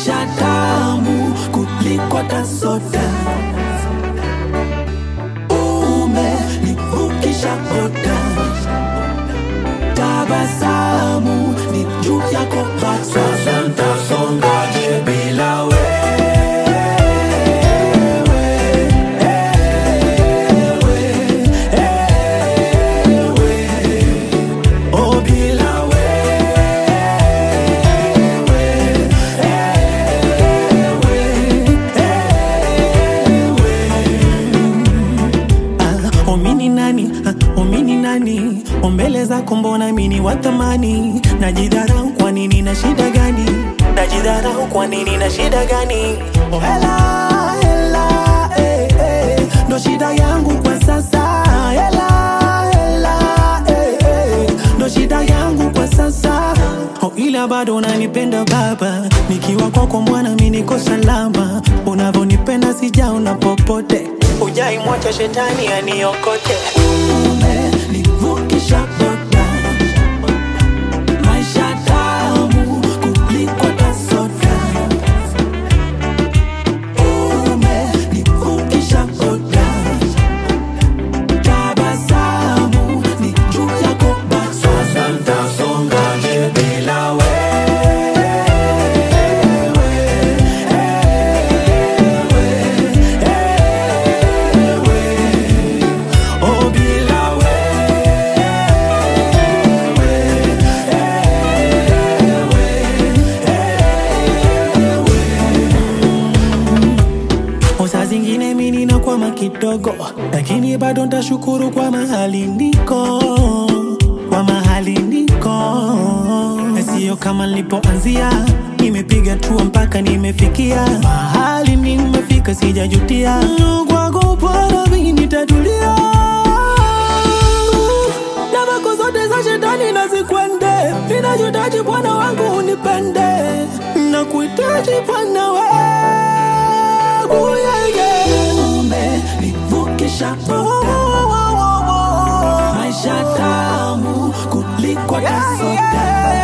maisha tamu kuliko tasoda umenivukisha boda tabasamu ni juu yako sasa ntasongaje bila wewe Oh, bila Ah, omini nani ah, omini nani ombele zako mbona mini watamani najidharau kwa nini na shida gani najidharau kwa nini na shida gani oh, hela hela eh, eh, ndo shida yangu kwa sasa hela hela eh, eh, ndo shida yangu kwa sasa oh, ila bado unanipenda baba nikiwa kwako mwana mi niko salama unavyonipenda sijaona popote ujai mwacha shetani aniokote umenivukisha boda maisha tamu kuliko tasoda umenivukisha boda tabasamu ni juu yako basi sasa ntasongaje bila wewe Oh, bila wewe. Saa zingine mi ninakwama kidogo, lakini bado ntashukuru kwa mahali niko, kwa mahali niko, sio kama nilipoanzia. Nimepiga tua mpaka nimefikia mahali nimefika, sijajutia. Kwako Bwana mi nitatulia na vako zote za shetani nazikwende, ninachohitaji Bwana wangu unipende, na kuhitaji Bwana wangu yeah, yeah. Umenivukisha boda, maisha tamu kuliko tasoda